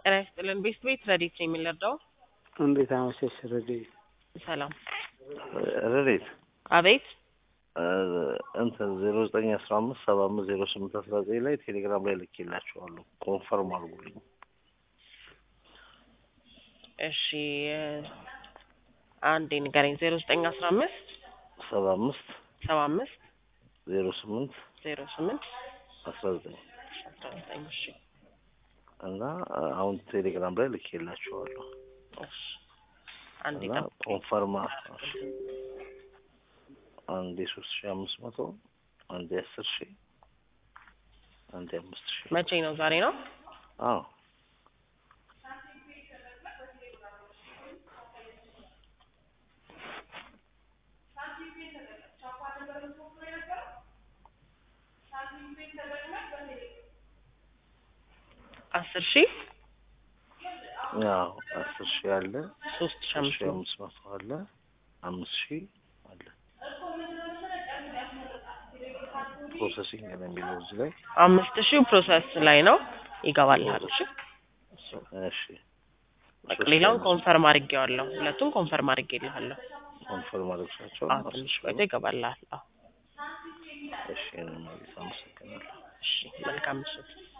ጤና ይስጥልን። ቤት ቤት ረዲት ነው የሚለርዳው። እንዴት አመሸሽ ረዲት? ሰላም። ረዴት አቤት። እንትን ዜሮ ዘጠኝ አስራ አምስት ሰባ አምስት ዜሮ ስምንት አስራ ዘጠኝ ላይ ቴሌግራም ላይ ልኬላችኋለሁ። ኮንፈርም አድርጉልኝ። እሺ አንዴ ንገረኝ። ዜሮ ዘጠኝ አስራ አምስት ሰባ አምስት ሰባ አምስት ዜሮ ስምንት ዜሮ ስምንት አስራ ዘጠኝ አስራ ዘጠኝ እሺ እና አሁን ቴሌግራም ላይ ልኬላችኋለሁ እሺ አንዴ እና ጠብቅ። ኮንፈርም አንዴ ሶስት ሺ አምስት መቶ አንዴ አስር ሺ አንዴ አምስት ሺ መቼ ነው? ዛሬ ነው። አዎ አስር ሺህ ያው አስር ሺ አለ ሶስት ሺህ ሶስት ሺ አምስት አምስት መቶ አለ አምስት ሺ አለ ፕሮሰሲንግ ነው የሚለው እዚህ ላይ አምስት ሺህ ፕሮሰስ ላይ ነው ይገባልሃል። እሺ እሺ በቃ ሌላውን ኮንፈርም አድርጌዋለሁ። ሁለቱም ኮንፈርም አድርጌልሃለሁ። ኮንፈርም አድርግሻቸው አዎ ትንሽ ቆይቶ ይገባልሃል። አዎ እሺ እኔም አመሰግናለሁ እሺ መልካም ምሽት።